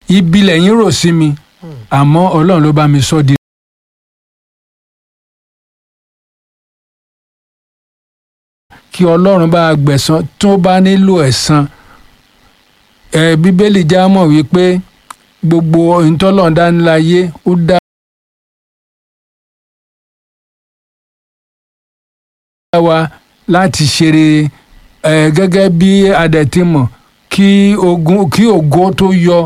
ibi lẹ́yìn rò sí mi àmọ́ ọlọ́run ló bá mi sọ di. kí ọlọ́run bá gbẹ̀san tó bá nílò ẹ̀san ẹ bíbélì já mọ̀ wípé gbogbo ìtọ́lọ́run dániláyé ó dá wa láti ṣeré ẹ gẹ́gẹ́ bí adẹ̀tìmọ̀ kí ogun kí ògo tó yọ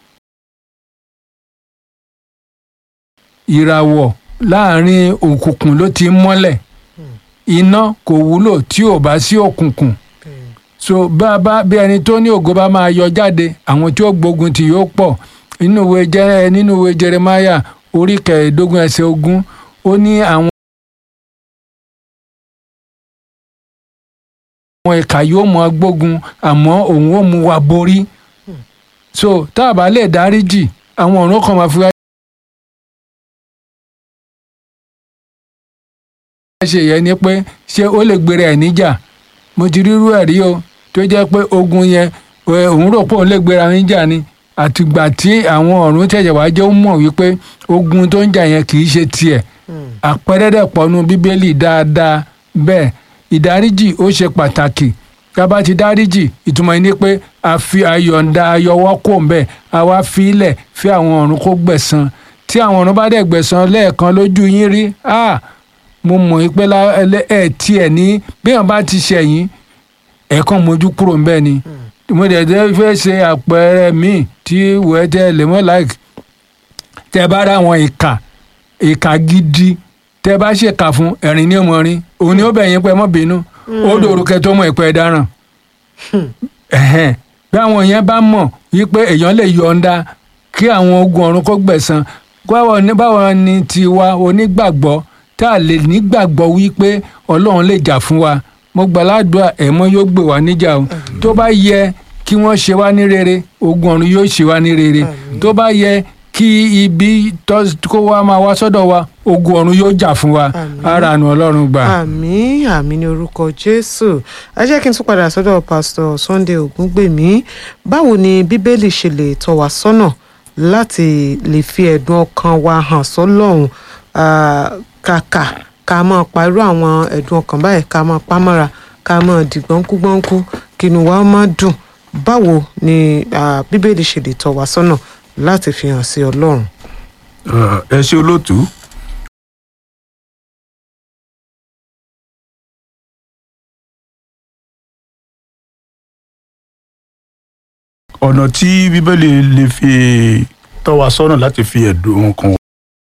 ìràwọ̀ láàrin òkùnkùn ló ti mọ́lẹ̀ iná kò wúlò tí ò bá sí òkùnkùn so bá bá bí ẹni tó ní ògo bá máa yọ jáde àwọn tí ó gbógun tì yóò pọ̀ nínú ìwé jẹrẹ nínú ìwé Jeremáyà orí kẹẹ̀ẹ́dógún ẹsẹ̀ ogún ó ní àwọn. àwọn ìkà yóò mọ gbógun àmọ́ òun ó mú wa borí so tá a bá lè dáríjì àwọn ọ̀run kan máa fi wá. ṣe yẹn ni pé ṣé ó lè gbèrè ẹ̀ níjà mo ti rírú ẹ̀ rí o tó jẹ́ pé ogun yẹn òun rò pé òun lè gbèrè àwọn níjà ni àtìgbà tí àwọn ọ̀run tẹ̀sẹ̀ wá jẹ́ ó mọ̀ wípé ogun tó ń jà yẹn kì í ṣe tiẹ̀ àpẹẹrẹ dẹ̀ pọ̀nù bíbélì dáadáa bẹ́ẹ̀ ìdáríjì ó ṣe pàtàkì tá a bá ti dáríjì ìtumọ̀ yìí ni pé a fi ayọ̀ǹda ayọwọ́ kò ń bẹ̀ a wá fi ilẹ̀ fi àwọn ọ̀run kó gbẹ̀san tí àwọn ọ̀run bá dẹ̀ gbẹ̀san lẹ́ẹ̀kan lójú yín rí ah mo mọ̀ pé ẹ tiẹ̀ ní bí wọn bá ti ṣẹ̀yìn ẹ̀ẹ̀kan mojú kúrò ń bẹ́ẹ̀ ni mo dẹ̀ dẹ́ fẹ́ ṣe àpẹẹrẹ míì tí wẹ́ẹ́ tẹ́ lè mọ́ láìk tẹ́ bá rà àwọn ìkà ìkà gidi tẹ́ bá ṣèkà fún ẹ̀rín ní ọmọrin òun ni ó bẹ̀ yín pé mọ́ bínú ó dòrò kẹtọ́ mọ̀ ìpẹ́ dáràn bí àwọn yẹn bá mọ̀ wípé èèyàn lè yọ̀ǹda kí àwọn ogun ọ̀run kó gbẹ̀san báwo ni tiwa onígbàgbọ́ tá a lè nígbàgbọ́ wípé ọlọ́run lè jà fún wa mo gbàládùá ẹ̀mọ́ yóò gbè wá níjà o tó bá yẹ kí wọ́n ṣe wá ní rere ogun ọ̀run yóò ṣe wá ní rere tó bá yẹ kí ibi kó wá máa wá sọ́dọ̀ wa ogun ọ̀run yóò jà fún wa ara àánú ọlọ́run gbà. àmín àmín ní orúkọ jésù ẹ jẹ́ kí n tún padà sọ́dọ̀ pásítọ̀ sunday ògúngbèmí báwo ni bíbélì ṣe lè tọ́ wa sọ́nà láti lè fi ẹ̀dùn ọkàn wa hàn sọ́lọ́run kàkà ká máa pa irú àwọn ẹ̀dùn ọkàn báyìí ká máa pa mọ́ra ká máa di gbọ́nkú-gbọ́nkú kí inú wa máa dùn báwo ni bíbélì ṣe lè tọ́ wa sọ́nà láti fi hàn sí ọlọ́run. ẹ ṣe olóòtú. ọ̀nà tí bíbélì lè fi tọ́ wa sọ́nà láti fi ẹ̀dùn ọkàn